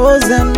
chosen.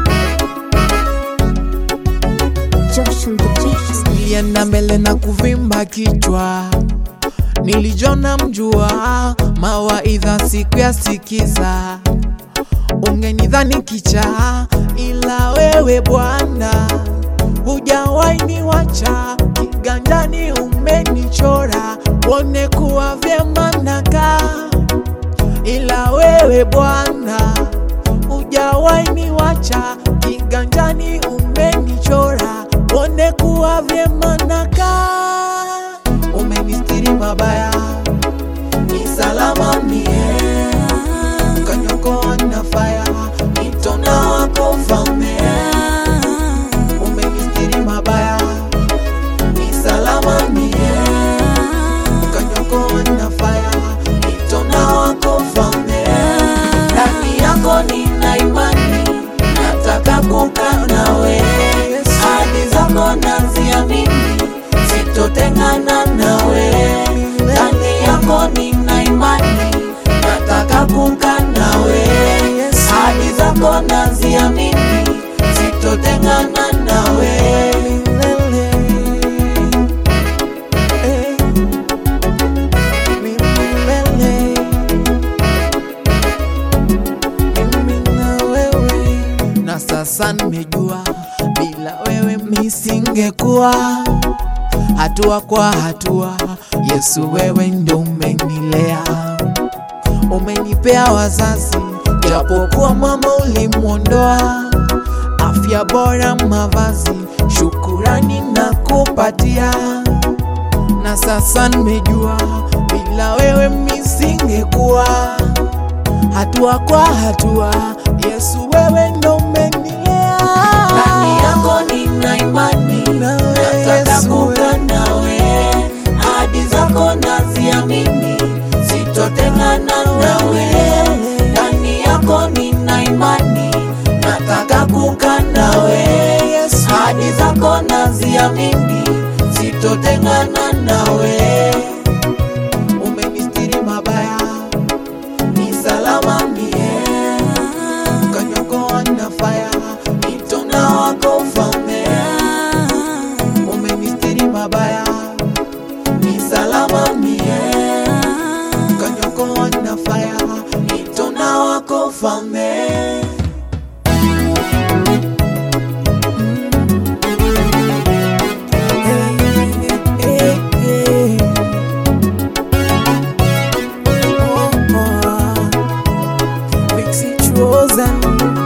Josh on the beat. Nilienda mbele na kuvimba kichwa, nilijona mjua mawaidha siku ya sikiza, ungenidhani kicha, ila wewe Bwana hujawahi niwacha, kiganjani umenichora, wone kuwa vyema nakaa, ila wewe Bwana hujawahi niwacha, kiganjani umenichora, wone kuwa vyema nakaa, umenistiri mabaya, ni salama mie, ukaniokoa na faya, itona wako ufalme, umenistiri mabaya, ni salama mie, ukaniokoa na faya, itona wako ufalme, ndani yako nina imani, nataka kukaa nawe, hadi zako naziamini, sitotengana nawe, ndani yako nina imani, nataka kukaa nawe, hadi zako naziamini, sitotengana nawe. na sasa nimejua bila wewe misingekuwa hatua kwa hatua. Yesu, wewe ndo umenilea, umenipea wazazi, japokuwa mama ulimwondoa, afya bora, mavazi, shukurani na kupatia na sasa nimejua bila wewe misingekuwa hatua kwa hatua. Yesu, wewe ndo umenilea, ndani yako nina imani, Nawe nataka Yesu, kukaa nawe, ahadi zako naziamini, sitotengana nawe. Ndani yako nina imani, nataka kukaa nawe, ahadi zako naziamini, sitotengana nawe. umenistiri mabaya, ni salama mie, ukaniokoa na faya, itona wako ufalme, umenistiri mabaya, ni salama mie, ukaniokoa na faya, itona wako ufalme. Chosen